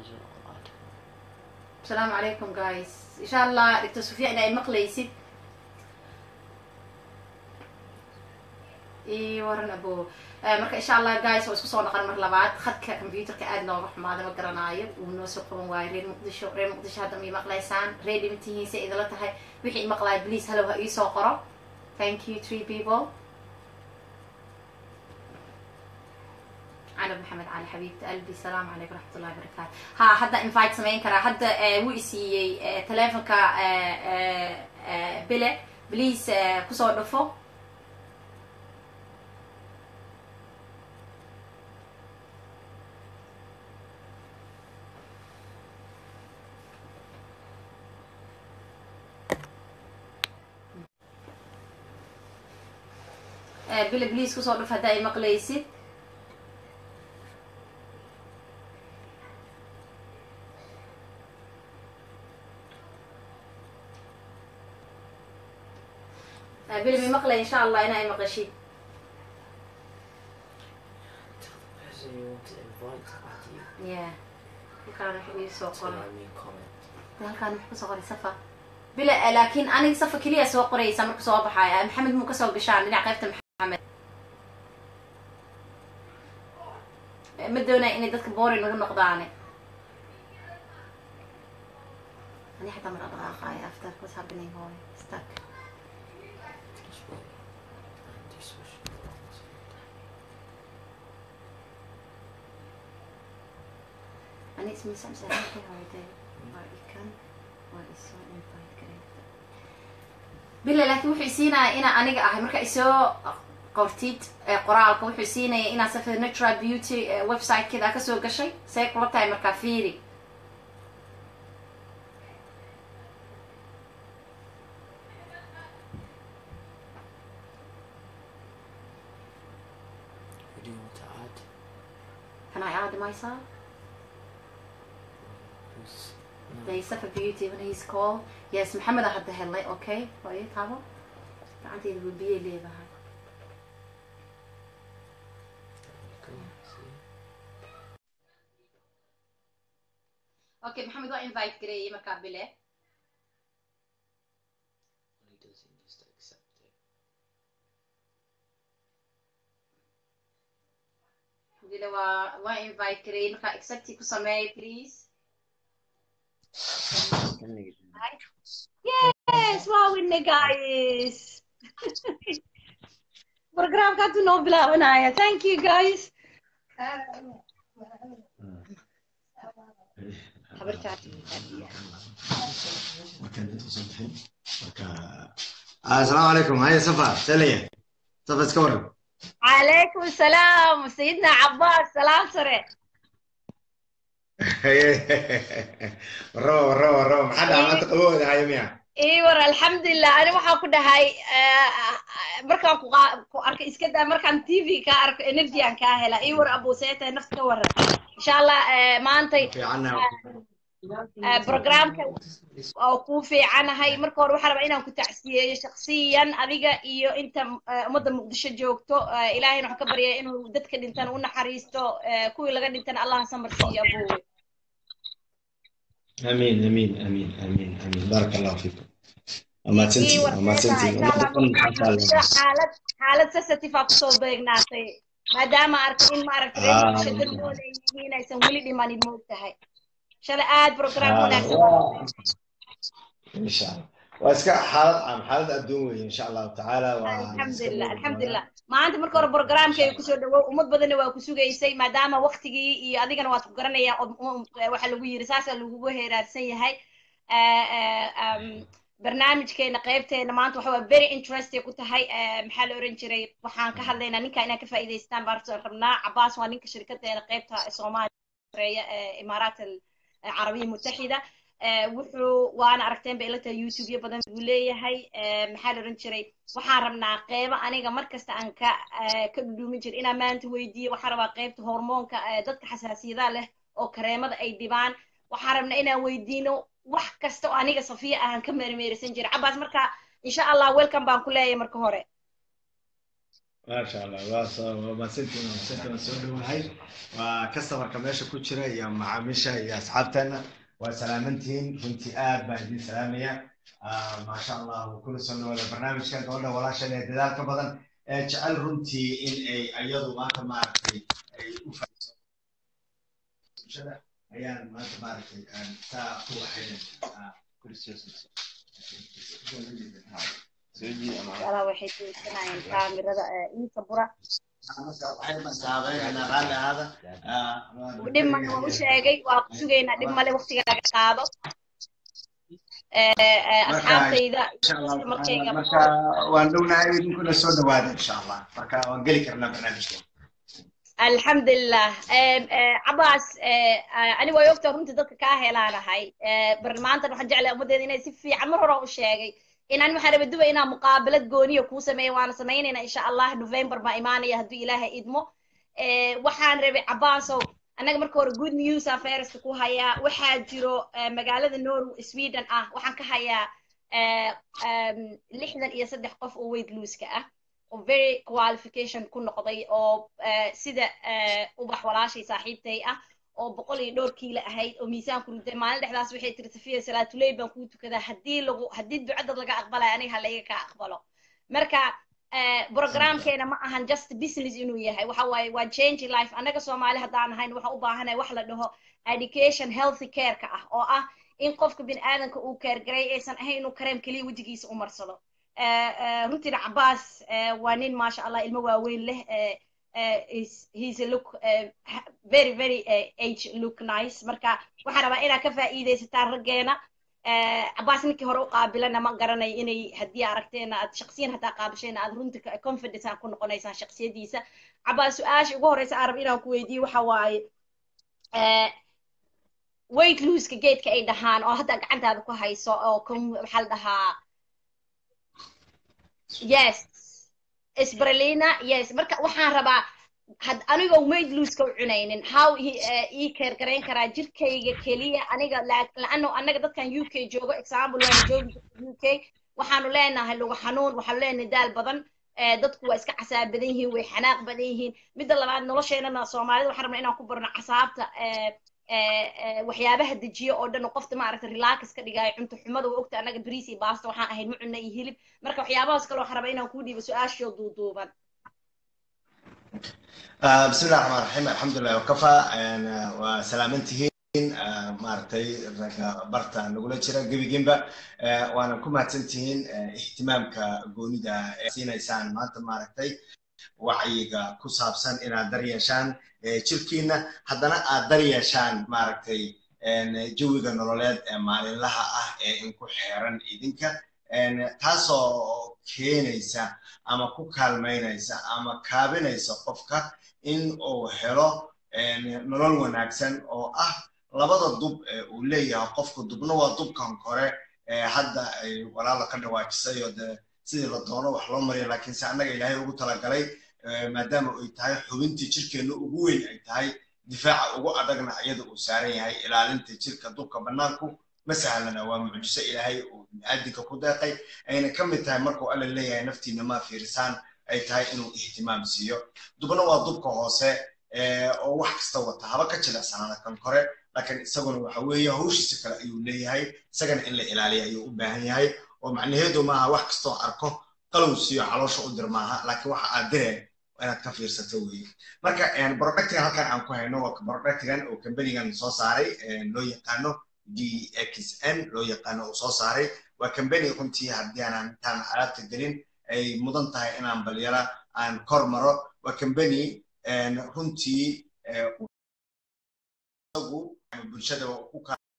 asalaamu calaykum guys insha allah dictor sufya in ay maqlaysid iyo waran abo marka insha allah guys waa isku soo noqon mar labaad khadka computerka aad nooga xumaada ma garanaayo uu noo soo qaban waayo reer muqdisho reer muqdisho hadda ma maqlaysaan reer dhimatihiisa idila tahay wixii maqlaaya please hallow ha iisoo qoro thank you three people canab maxamed cali xabiibta albi salaamu calaykum raxmat ullahi barakaatu ha hadda invite samayn karaa hadda wuu isiiyey telefonka bile please kusoo dhufo bile please kusoo dhuf hadda ay maqlaysid bile mi maqlay insha allah in ay maqashid yeah halkaan wuxuu iisoo qoray halkaan wuxuu kasoo qoray safa bile laakiin aniga safa keliya soo qoraysa marku soo baxaaya maxamed muu kasoo gashaan dhinac qaybta maxamed ma doonaya inay dadka boring ugu noqdaane ani xataa mar dhaqaaqaaya after what's happening hooy stuck ani ismisamsaakay hooyday waa ikan waa isoo invite gareeta bile laakiin wuxuu isiinaya inaa aniga ahay marka isoo qortid qoraalka wuxuu siinaya inaa safa natural beauty website-keeda kasoo gashay say kula tahay markaa fiiri Can I add myself? They suffer beauty when he's called. Yes, Maxamed hadda helay, okay? Hooyo taabo. Gacantayda wuu biyo leedahay. Okay, Maxamed waa invite gareeyay markaa bile. Bile waa waa invite gareeyay markaa accepti ku sameey please. Yes, wow, winne guys. Programka haduu noo bilaabanaya. Thank you guys. السلام عليكم هاي صفا سلية صفا سكور عليكم السلام سيدنا عباس سلام سريع ورو ورو ورو ما حدا عملت قبول هاي يميع ii war alxamdulilah ani waxaan ku dhahay markaan ku arkay iska daa markaan t v kaa arko energyan kaa hela ii war abuseeta nafta ka waran insha allah maantay programka oo kuu fiicanahay marka hore waxaa rabaa inaan ku tacsiyeeyo shaksiyan adiga iyo inta ummadda muqdisho joogto ilaahayna waxaan ka baryaya inuu dadka dhintan u naxariisto kuwii laga dhintana allah samar siiyo abuwe امين امين امين امين امين بارك الله فيكم اما تنتي اما تنتي xaalad xaalad sensitive aa kusoo beegnaatay maadaama arkay in maaragtay shadadooda ay yihiin aysan weli dhimanin moog tahay shalay aad program wanaagsan ان شاء الله واسكا حالة عام حالة الدنيا ان شاء الله تعالى alxamdulilah alxamdulilah maanta marka hore programkayga kusoo dhawow ummad badanna waa ku sugaysay maadaama waktigii iyo adigana waad ku garanayaan waxa lagu yiri saasaa lagugu heeraarsan yahay barnaamijkeena qaybteena maanta waxa waa very interesting ku tahay maxaa la oran jiray waxaan ka hadlaynaa ninka inaan ka faa'iidaystaan baan rabnaa cabaas waa ninka shirkadeena qaybta soomaaliya imaaraat alcarabiya mutaxida wuxuu waana aragteen bay ila tahay youtube-yo badan buu leeyahay maxaa la oran jiray waxaan rabnaa qeybo aniga markasta aan ka ka dhudhuumin jira inaan maanta weydiiyo waxaan rabaa qeybta hormoonka dadka xasaasiyadaha leh oo kareemada ay dhibaan waxaan rabnaa inaan weydiino wax kasta oo aniga safiya ahaan ka meermeerisan jira cabaas marka insha allah welcome baan ku leeyahay marka hore maasha allah waa soo waa mahadsantiin waa mahadsantiin waan soo dhowahay waa customerka meesha ku jira iyo macaamiisha iyo asxaabteena waa salaamantihiin runtii aad baan idin salaamaya maasha allah kula soo dhawaada barnaamijka gabadha walaashan ee dadaalka badan ee jecel runtii in ay ayadu maanta maaragtay ay u faiso bulshada ayaan maanta maaragtay saa ku walaal waxay tuursanayeen kaamirada inta bura dhib male waan u sheegay waa ku sugaynaa dhib male waqtigaaga qaado asxaabtayda markayga marka waan dhownahay idinkuna soo dhawaada insha allah marka waan geli karnaa barnaamijka alxamdulilah cabaas aniga way ogtaa runtii dadka kaa helaanahay maantan waxaan jeclay ummaddeeda inay si fiican mar hore u sheegay inaan waxaan raba duba inaan muqaabalad gooniya kuu sameeya waana samaynayna insha allah november baa imaanaya hadduu ilaahay idmo waxaan rabay cabaasow annaga marka hore good news aan fayraska ku hayaa waxaa jiro magaalada norway sweden ah waxaan ka hayaa lixdan iyo saddex qof oo weight looska ah oo very qualification ku noqday oo sida ubax walaashay saaxiibtay ah oo boqol iyo dhowr kiilo ahayd oo miisaan ku riday maalin dhexdaas waxay tiri safiya salaatuley baan kuu tukadaa haddii lagu haddii ducadad laga aqbalaya aniga ha layga kaa aqbalo marka programkeena ma ahan just business inuu yahay waxa waaye waa change life annaga soomaali haddaan ahayn waxaan u baahanahay wax la dhaho education healthy careka ah oo ah in qofka bini aadanka uu keergaray aysan ahayn inuu kareem keliya wejigiisa u marsado runtiina cabaas waa nin maasha allah ilmo waaweyn leh he's a look very very age look nice marka waxaan rabaa inaad ka faa'iidaysataan raggeena cabaas ninkii hore u qaabilana ma garanayo inay haddii aragteena aad shaksiyan haddaa qaabashayna aad runtii confidence aan ku noqonaysaan shaksiyadiisa cabaas su-aasha ugu horeysa aan rab inaan ku weydiiyo waxa waaye weight loseka geedka ay dhahaan oo hadda gacantaada ku hayso oo maxaa la dhahaa yes isbralina yes marka waxaan rabaa had anigoo maid looska u cunaynin how ii keer garayn karaa jirkayga keliya aniga laano annaga dadkan u k joogo example waana joogi u k waxaanu leenahay lugu xanuun waxaanu leenahay daal badan dadku waa iska casaab badan yihiin way xanaaq badan yihiin midda labaad nolosheenana soomaalida waxaan rabnaa inaan ku barno casaabta waxyaabaha dejiyo oo dhan oo qofta maaragta relax ka dhigaayo cunto xumada waa ogta annaga bariis iyo baasta waxaan ahayn ma cunna iyo hilib marka waxyaabahaas kale waxaan rabaa inaan kuu dhiibo su-aashoo duuduuban بسم الله الرحمن الرحيم الحمد لله وكفى وسلامتهين maaragtay barta nagula jira gebiginba waana ku mahadsantihiin ihtimaamka goonida ee siinaysaan maanta maaragtay wacyiga ku saabsan inaad dar yeeshaan jirkiina haddana aad dar yeeshaan maaragtay jawiga nololeed ee maalinlaha ah ee inku xeeran idinka taasoo keenaysa ama ku kaalmaynaysa ama kaabinaysa qofka in uu helo nolol wanaagsan oo ah labada dub ee uu leeyahay qofku dubna waa dubkan kore hadda ay walaala ka dhawaajisay oo de sidii la doono wax loo mariya laakiinse annaga ilaahay ugu talagalay maadaama ay tahay xubintii jirkeenna ugu weyn ay tahay difaaca ugu adagna iyada uu saaran yahay ilaalinta jirka dubka bannaanku ma sahlana waa mucjiso ilaahay uu biniaadinka ku deeqay ayna ka mid tahay markuu alla leeyahay naftiina ma fiirisaan ay tahay inuu ihtimaam siiyo dubna waa dubka hoose oo wax kasta wata haba ka jilecsanaada kan kore laakiin isaguna waxa weeye hawshiisa kale ayuu leeyahay isagana in la ilaaliya ayuu u baahan yahay oo macnaheedu maaha wax kastoo arko qalow siiyo caloosha u dir maaha laakiin waxa aad direen inaad ka fiirsato weeye marka productigan halkan aan ku hayno waa productigan oo kambanigan soo saaray loo yaqaano dxn loo yaqaano uu soo saaray waa kambani runtii haddii aanan intaan alaabta gelin ay mudan tahay inaan balyara aan kor maro waa kambani runtii bulshada ku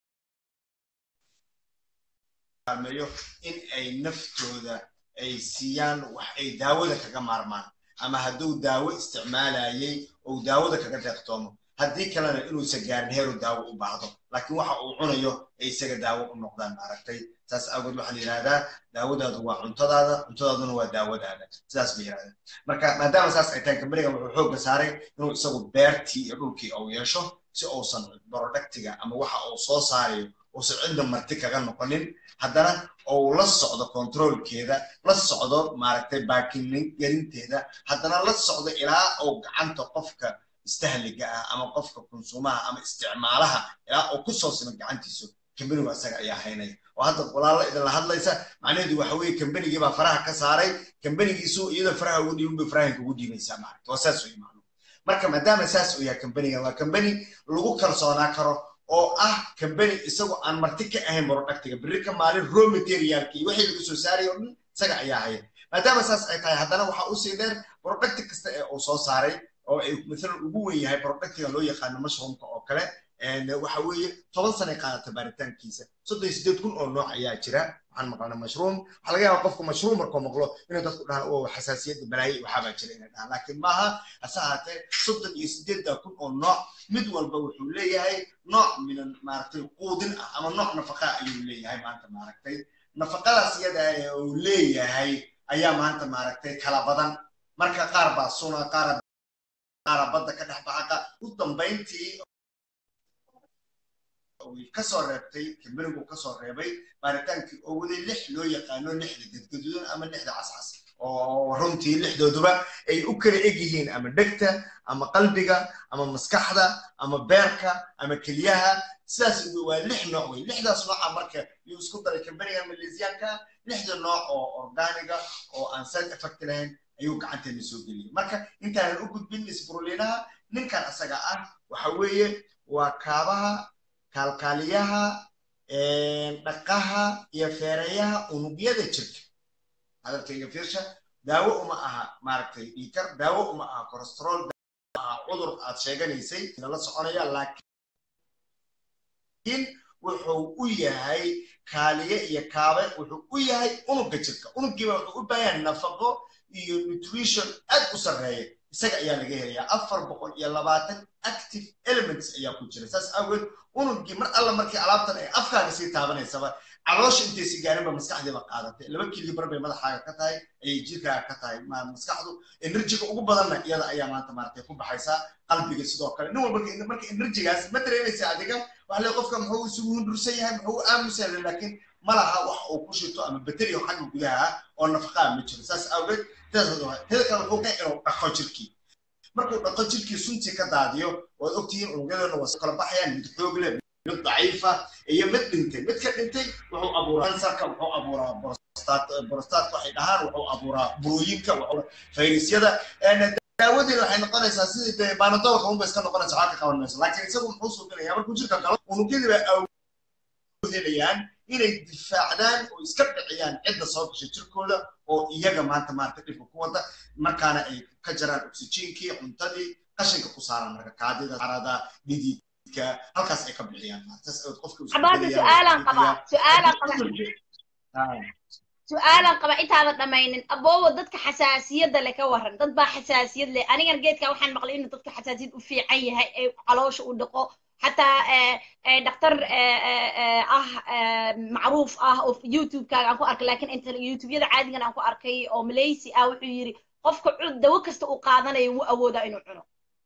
kaalmeeyo in ay naftooda ay siiyaan wax ay daawada kaga maarmaan ama hadduu daawo isticmaalayay ou daawada kaga deeqtoomo haddii kalena inuusan gaarin heeru daawo u baahdo laakiin waxa uu cunayo ay isaga daawo u noqdaan maaragtay saas awgeed waxaa la yidhahdaa daawadaadu waa cuntadaada cuntadaaduna waa daawadaada sidaas bay yidhahdeen marka maadaama saas ay tahay kambanigan wuxuu xoogga saaray inuu isagu beertii iyo dhulkii uu yeesho si uusan productiga ama waxa uu soo saarayo uusan cidda marti kaga noqonin haddana ou la socdo controlkeeda la socdo maaragtay baakingelinteeda haddana la socdo ilaa ou gacanta qofka istahliga ah ama qofka konsumaha ama isticmaalaha ilaa uu ku soo simo gacantiisu kambanigu asaga ayaa haynaya oo hadda walaala idinla hadlaysa macnaheedu waxa weeye kambanigii baa faraha ka saaray kambanigiisu iyadoo faraha ugu dhiibin bay farahanka ugu dhiibaysaa maaragta waa saas wey macnu marka maadaama saas uu yahay kambaniga waa kambani lagu kalsoonaa karo oo ah kambani isagoo aan marti ka ahayn productiga berri ka maalin raw materialki iyo wixii lagu soo saaraya oo dhan isaga ayaa haya maadaama saas ay tahay haddana waxaa usii dheer producti kasta ee uu soo saaray oo ay maalan ugu wen yahay productiga loo yaqaano mushroomka oo kale waxa weeye toban sanay qaadata baaritaankiisa soddon iyo sideed kun oo nooc ayaa jira waxaan maqlana mashruum waxaa laga yaaba qofku mashruum markuu maqlo inay dadku dhahaan oo xasaasiyadda balaaye waxaabaa jira inay dhahaan laakiin maaha hase ahaatee soddon iyo sideedda kun oo nooc mid walba wuxuu leeyahay nooc minan maaragtay quudin ah ama nooc nafaqa ayuu leeyahay maanta maaragtay nafaqadaas iyada ee uu leeyahay ayaa maanta maaragtay kala badan marka qaar baa suna qaara qaara badda ka dhex baxa u dambayntii kasoo reebtay kambanigu kasoo reebay baaritaankii oo waday lix loo yaqaano lixda gadgadudan ama lixda cascas oo runtii lixdooduba ay u kala eg yihiin ama dhegta ama qalbiga ama maskaxda ama beerka ama keliyaha sidaas waa lix nooc wey lixdaas nooca marka yuu isku daray kambaniga maleesiyaanka lixda nooc oo organiga oo aan side effect lahayn ayuu gacanteena soo geliyay marka intaanan u gudbin isburulinaha ninkan asaga ah waxa weeye waa kaabaha kaalkaaliyaha dhaqaha iyo feerayaha unugyada jirka hadalkayga fiirsha daawo uma aha maaragtay dhiikar daawo uma aha corostrol aha cudur aad sheeganaysay lala soconaya laakiin wuxuu u yahay kaaliye iyo kaabe wuxuu u yahay unugga jirka unuggiiba wuxuu u baahan nafaqo iyo nutrition aad u sarreeya isaga ayaa laga helayaa afar boqol iyo labaatan active elements ayaa ku jira saas awgeed unuggii mar alla markii alaabtan ay afkaaga sii taabanaysaba caloosha intaysi gaarinba maskaxdiiba qaadatay laba kili bar bay madaxaaga ka tahay ayay jirkaaga ka tahay maskaxdu enerjiga ugu badanna iyada ayaa maanta maaragtay ku baxaysaa qalbiga sidoo kale nin walba marka enerjigaas ma dareemaysa adiga waxa le qofka muxuu isugu hundursan yahay muxuu u aamusan yahay laakiin ma laha wax uu ku shito ama bateriyo xagga gudaha oo nafaqaa ma jiro saas awgeed heda kale wuxuu ka inuu dhaqo jirkii markuu dhaqo jirkii suntii ka daadiyo waad ogtihiin unugyadoona waa kala baxayaan mid xoog leh mid daciifa iyo mid dhintay mid ka dhintay wuxuu abuuraa kansarka wuxuu abuuraa borostaadka waxay dhahaan wuxuu abuuraa burooyinka fayrasyada daawadeeda waxay noqonaysaa sidii dee baanadoolka unba iska noqonaysa waxaa ka qaban mayso laakiin isagu muxuu suuqinaya markuu jirka galo unugyadii baa awhelayaan inay difaacdaan oo iska dhiciyaan cidda soo gashay jirkooda oo iyaga maanta maarata dhibka ku wada markaana ay ka jaraan oxygenkii cuntadii qashinka ku saaran marka kaadida arada dhididka halkaas ay ka bixiyaan su-aalan qaba intaadan dhamaynin aboowo dadka xasaasiyadda leh ka waran dad baa xasaasiyad leh anigan geedka waxaan maqlay inuu dadka xasaasiyad u fiican yahay ee caloosha u dhaqo xataa dhaktar ah macruuf ah oo youtube-kaaga aan ku arkay lakin inta youtube-yada caadigan aan ku arkay oo malaysi ah wuxuu yidhi qofka dawo kasta uu qaadanayo wuu awoodaa inuu cuno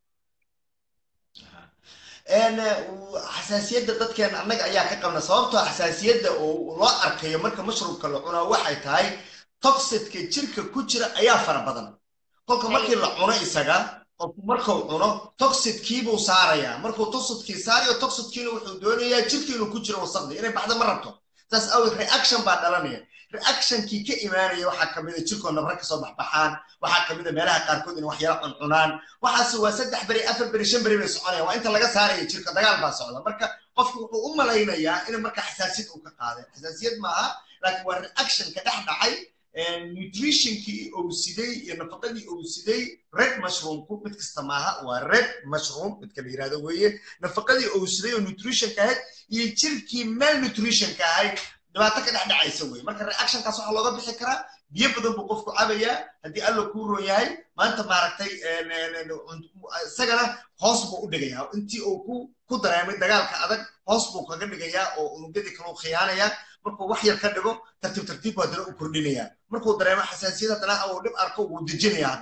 xasaasiyadda dadkeena annaga ayaa ka qabna sababtoo xasaasiyadda oo loo arkayo marka mashruubka la cunaa waxay tahay toxidka jirka ku jira ayaa fara badan kolka markii la cuno isaga qofku markuu cuno toxidkiibuu saarayaa markuu toxidkii saarayo toxidkiina wuxuu doonayaa jirkii inuu ku jiro wasaqdi inay baxda ma rabto saas awgeed reaction baa dhalanaya reactionkii ka imaanaya waxaa kamida jirkoo nabra kasoo baxbaxaan waxaa kamida meelaha qaarkood in wax yara cuncunaan waxaase waa saddex beri afar beri shan beri bay soconayaan waa inta laga saaraya jirka dagaal baa socda marka qofku wuxuu u malaynayaa in marka xasaasiyad uu ka qaaday xasaasiyad maaha laakiin waa reaction ka dhex dhacay nutritionkii uu siday iyo nafaqadii uu siday red mushroomku mid kasta maaha waa red mushroom midka la yirahdo weeye nafaqadii uu siday oo nutritionka ahayd iyo jirkii mal nutritionka ahayd dhibaato ka dhex dhacaysa weye marka reactionkaas waxaa looga bixi karaa biyo badan buu qofku cabayaa haddii alla kuu roon yahay maanta maaragtay isagana hoos buu u dhigayaa intii uu ku ku dareemay dagaalka adag hoos buu kaga dhigayaa oo unugyadii kale u khiyaanayaa markuu wax yar ka dhigo tartiib tartiib buu haddana u kordhinayaa markuu dareemo xasaasiyad haddana uu dhib arko wuu dejinayaa haddana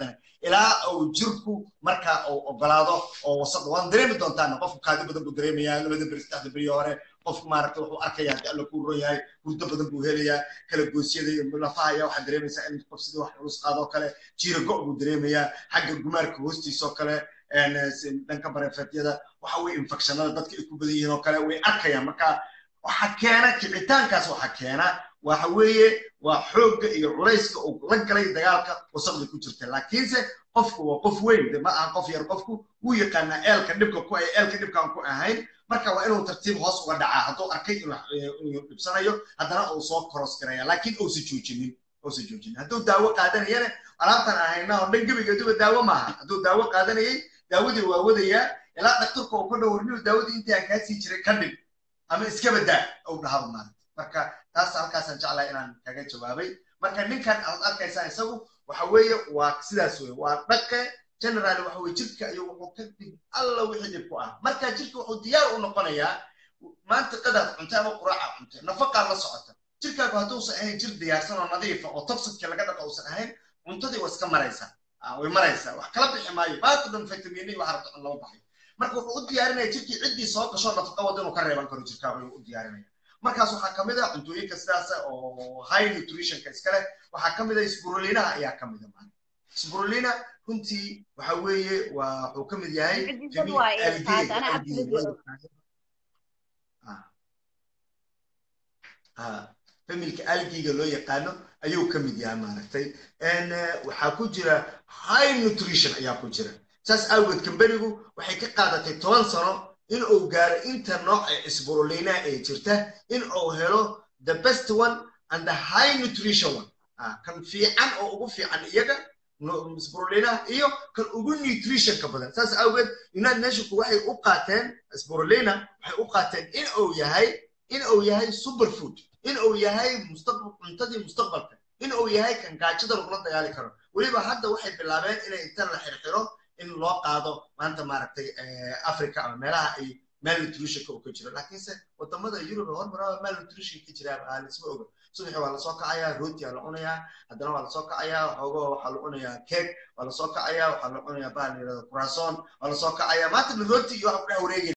ilaa uu jirku marka uu ogolaado oo wasaq waan dareemi doontaan qofku kaadi badan buu dareemayaa labada beri saddexda beri hore qofku maaragta wuxuu arkayaa haddii alla kuu ron yahay hurdo badan buu helayaa kala goosyada iyo lafaha ayaa waxaa dareemaysaa in qof sidii wax culus qaadoo kale jiira go' buu dareemayaa xagga gumaarka hoostiisa oo kale dhanka bareefeedyada waxa weye infectionada dadka ay ku badan yihiin oo kale way arkayaan marka waxa keena kicitaankaas waxa keena waxa weeye waa xoogga iyo culayska uu la galay dagaalka wasaqda ku jirta laakiinse qofku waa qof weyn ma aha qof yar qofku wuu yaqaanaa eelka dhibka ku ay eelka dhibkaan ku ahayn marka waa inuu tartiib hoos uga dhacaa hadduu arkay inuu dhibsanayo haddana uu soo koros garaya laakiin uusa joojinin uusa joojinin hadduu daawo qaadanayana alaabtan ahayna oo dhan gebigeeduba daawo maaha hadduu daawo qaadanayay daawadii waa wadayaa ilaa dhaktarka uu ka dhowrniyo daawadii intii aan kaa sii jiray ka dhig ama iskaba daa uu dhahaba maarata marka taas halkaasaan jeclahay inaan kaga jawaabay marka ninkan aad arkaysaa isagu waxa weeye waa sidaas weye waa dhaqe general waxa weye jirka ayuu wuxuu ka dhig alla wixii dhib ku ah marka jirka wuxuu diyaar u noqonayaa maanta qadaad cuntay ama quraaca cuntay nafaqaa la socota jirkaagu hadduusan ahayn jir diyaarsan oo nadiifa oo toxidka laga dhaqa uusan ahayn cuntadii waa iska maraysaa way maraysaa wax kala bixi maayo maanta dhan vitamini waxa rabta cun lama baxayo marka wuxuu u diyaarinaya jirkii ciddii soo gasho nafaqa wada inuu ka reeban karo jirkaagu ayuu u diyaarinaya markaas waxaa kamid ah cuntooyinka sidaasa oo high nutritionka iskale waxaa kamid ah sburolinaha ayaa kamid a maana sburolina runtii waxa weeye waa wuxuu kamid yahay familka algiga loo yaqaano ayuu kamid yahay maaragtay waxaa ku jira high nutrition ayaa ku jira saas awgeed kamberigu waxay ka qaadatay toban sano in uu gaaro inta nooc ee isburolina ee jirta in uu helo the best one and the high nutrition one kan fiican oo ugu fiican iyaga isburolinaha iyo kan ugu nutritionka badan saas awgeed united nationku waxay u qaateen isburolina waxay u qaateen in uu yahay in uu yahay superfood in uu yahay mustaqbal cuntadii mustaqbalka in uu yahay kan gaajada lagula dagaali karo weliba hadda waxay bilaabeen inay inta la xirxiro in loo qaado maanta maaragtay africa ama meelaha ay malnutritionka uu ka jiro laakiinse wadamada yurub ee hormaraba malnutrition ka jiraa lisma oga subaxi waa lasoo kacayaa rooti waa la cunayaa haddana waa lasoo kacayaa xoogo waxaa la cunayaa cake waa lasoo kacayaa waxaa la cunayaa bahal yirahdo kurason waa lasoo kacayaa maanta rooti iyo waxa ku dhex wareegaya